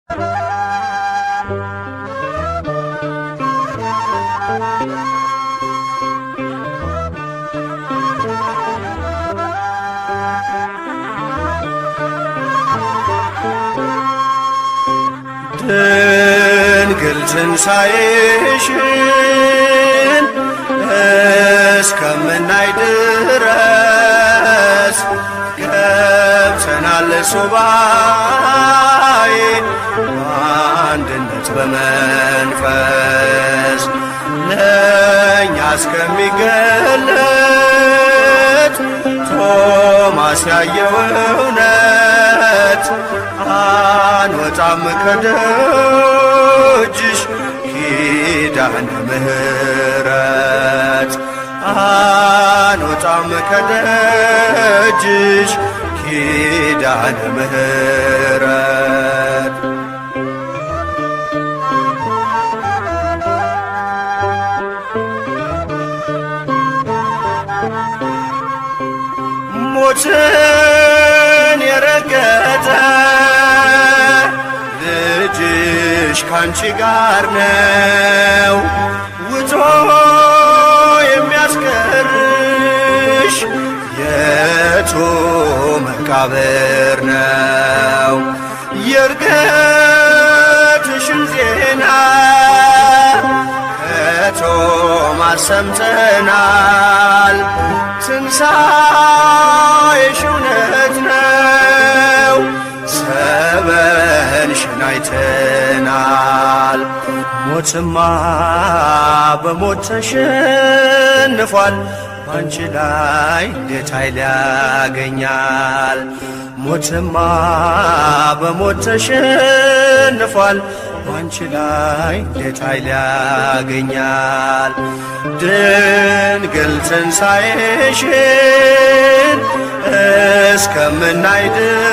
ድንግል ትንሣኤሽን እስከምናይ ድረስ ገብተናል ሱባኤ በአንድነት በመንፈስ ለእኛ እስከሚገለጥ ቶማስ ያየው እውነት አንወጣም ከደጅሽ ኪዳነ ምሕረት አንወጣም ከደጅሽ ኪዳነ ምሕረት ሞትን የረገጠ ልጅሽ ካንቺ ጋር ነው ውጦ የሚያስቀርሽ የቱ መቃብር ነው የእርገትሽን ዜና ከቶማስ ሰምተናል ትንሣኤሽ እውነት ነው ሰበንሽን አይተናል ሞትማ በሞት ተሸንፏል ባንቺ ላይ እንዴት ኃይል ያገኛል ሞትማ በሞት ተሸንፏል ባንቺ ላይ እንዴት ኃይል ያገኛል ድንግል ትንሣኤሽን እስከምናይ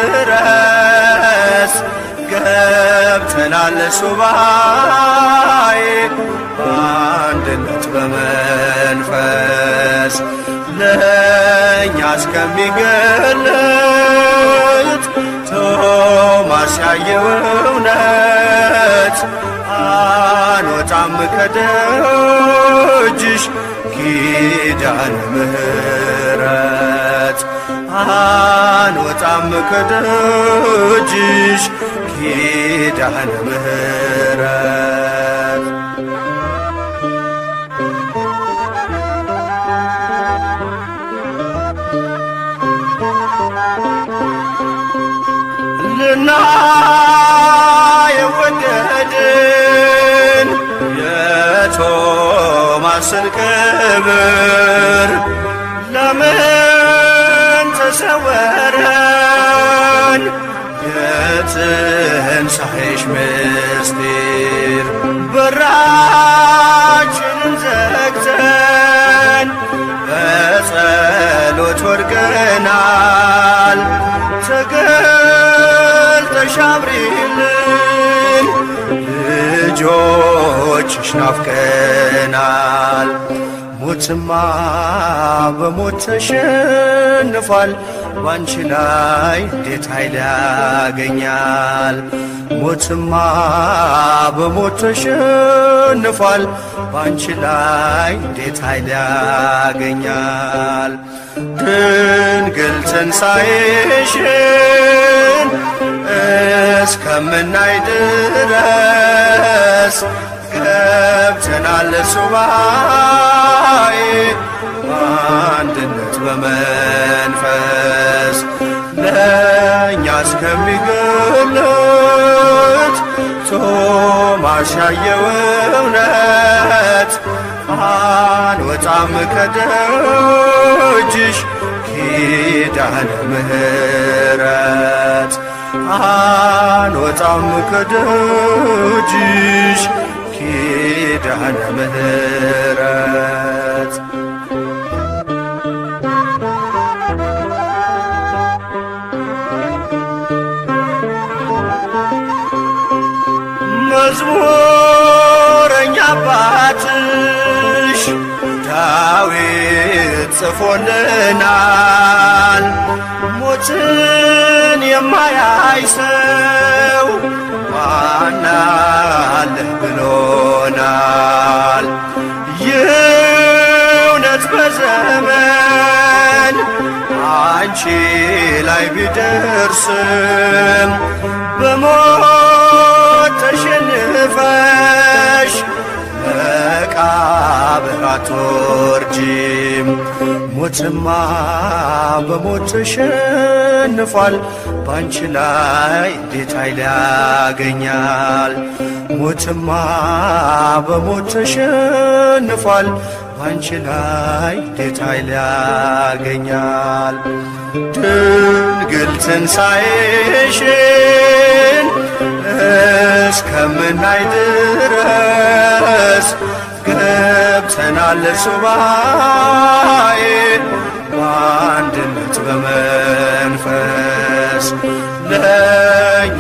ድረስ ገብተናል ሱባኤ በአንድነት በመንፈስ ለእኛ እስከሚገለጥ ቶማስ ያየው እውነት አንወጣም ከደጅሽ ኪዳነ ምሕረት አንወጣም ከደጅሽ ኪዳነ ምሕረት ልና የወደድን የቶማስን ክብር ለምን ተሰወረን የትንሣኤሽ ምስጢር በራችንን ዘግተን በጸሎት ወድቀናል ተገልጠሽ አብሪልን ልጆችሽ ናፍቀናል ሞትማ በሞት ተሸንፏል ባንቺ ላይ እንዴት ኃይል ያገኛል ሞትማ በሞት ተሸንፏል ባንቺ ላይ እንዴት ኃይል ያገኛል ድንግል ትንሣኤሽን እስከምናይ ድረስ ገብተናል ሱባኤ በአንድነት በመንፈስ ለእኛ እስከሚገለጥ ቶማስ ያየው እውነት አንወጣም ከደጅሽ ኪዳነ ምሕረት አንወጣም ከደጅሽ ኪዳነ ምሕረት መዝሙረኛ አባትሽ ዳዊት ጽፎልናል ሞትን የማያይ ሰው ቢደርስም በሞት ተሸንፈሽ መቃብር አትወርጂም። ሞትማ በሞት ተሸንፏል፣ ባንቺ ላይ እንዴት ኃይል ያገኛል? ሞትማ በሞት ተሸንፏል፣ ባንቺ ላይ እንዴት ኃይል ያገኛል? ድንግል ትንሣኤሽን እስከምናይ ድረስ ገብተናል ሱባኤ በአንድነት በመንፈስ ለእኛ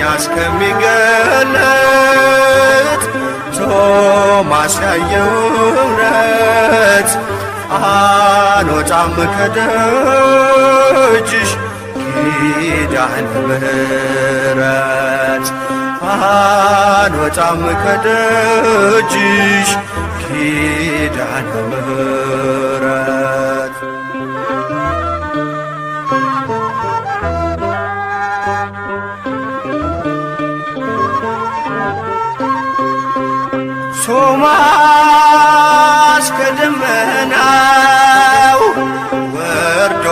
እስከሚገለጥ ቶማስ ያየው እውነት አንወጣም ከደጅሽ ኪዳነ ምሕረት አንወጣም ከደጅሽ ኪዳነ ምሕረት ቶማስ ከደመናው ወርዶ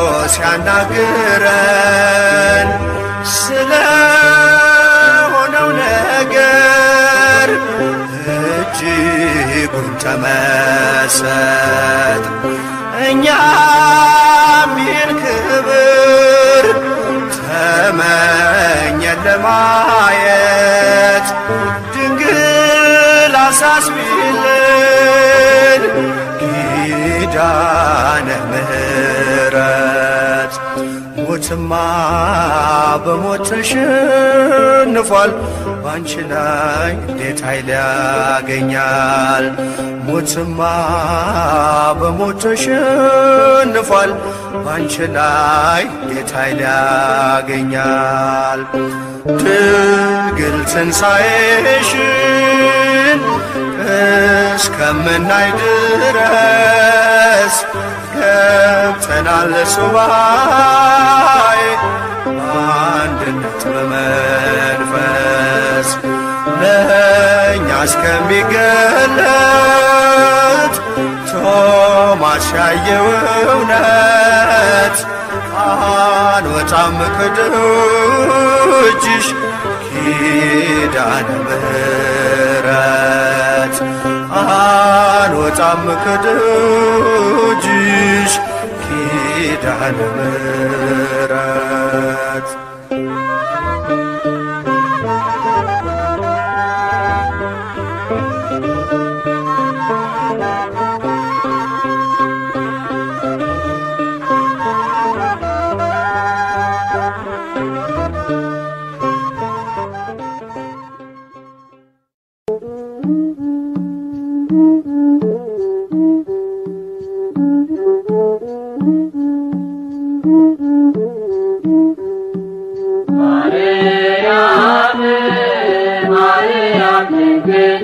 ሲያናግረን ስለ ሆነው ነገር እጅጉን ተመሰጥ እኛም ይህን ክብር ተመኘን ለማየት ድንግል አሳስቢልን ኪዳነ ምሕረት ሞትማ በሞት ተሸንፏል፣ ባንቺ ላይ እንዴት ኃይል ያገኛል? ሞትማ በሞት ተሸንፏል፣ ባንቺ ላይ እንዴት ኃይል ያገኛል? ድንግል ትንሣኤሽን እስከምናይ ድረስ ገብተናል ሱባኤ በአንድነት በመንፈስ ለእኛ እስከሚገለጥ ቶማስ ያየው እውነት አንወጣም ከደጅሽ ኪዳነ ምሕረት አንወጣም ከደጅሽ ኪዳነ ምሕረት ማርያም ማርያም ድንግል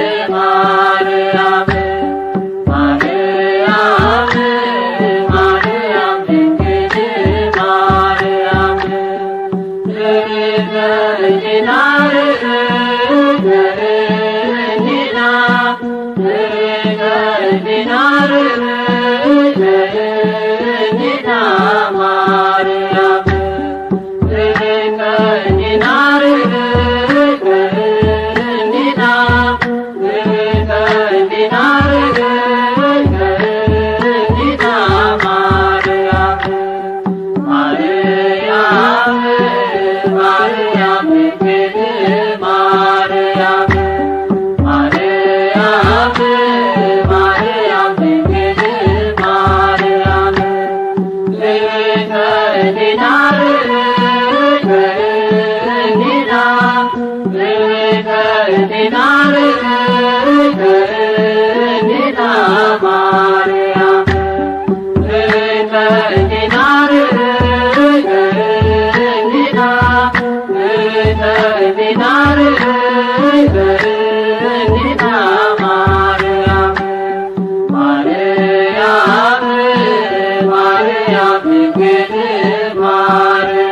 ማርያም ማርያም ማርያም ድንግል ማርያም ርገኝና ርገኝና ርገኝና ርገኝና ማርያም ማርያም ማርያም ድንግል ማርያም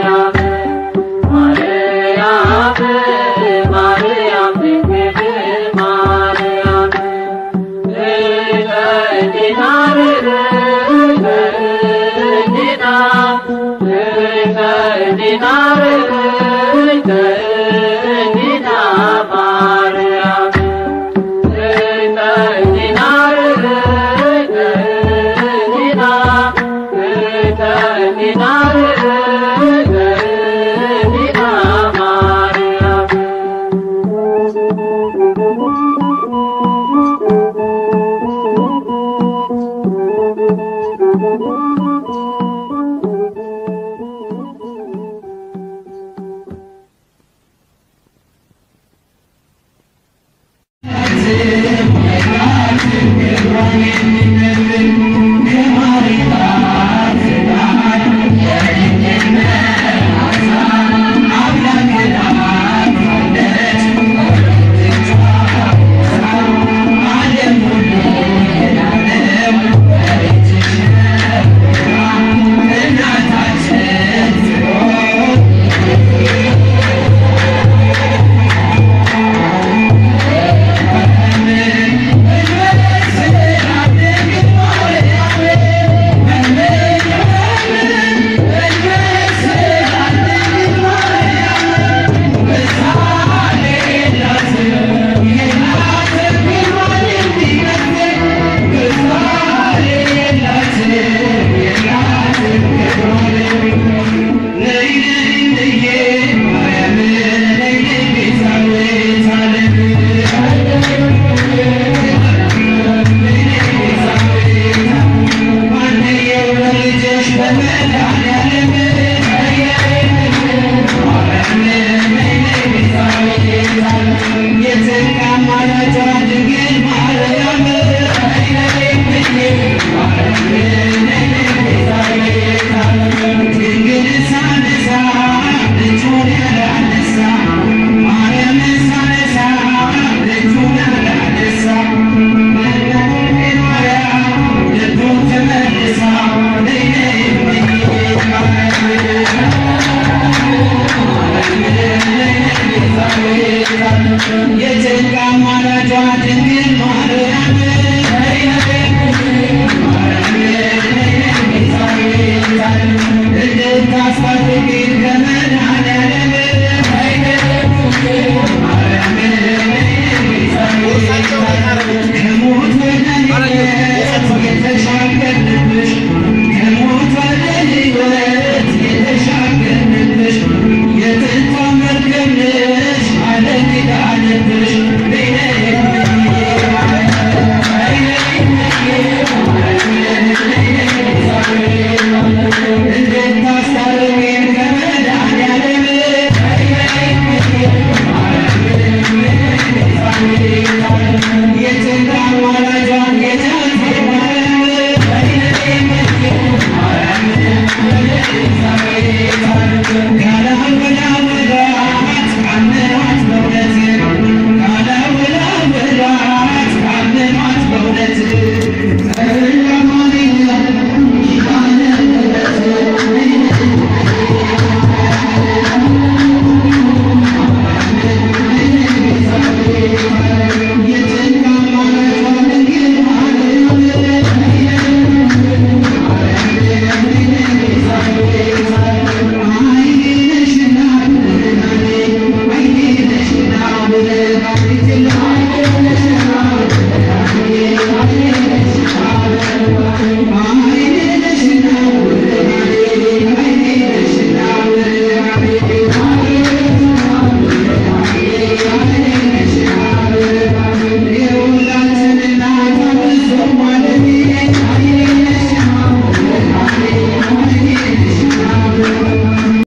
አ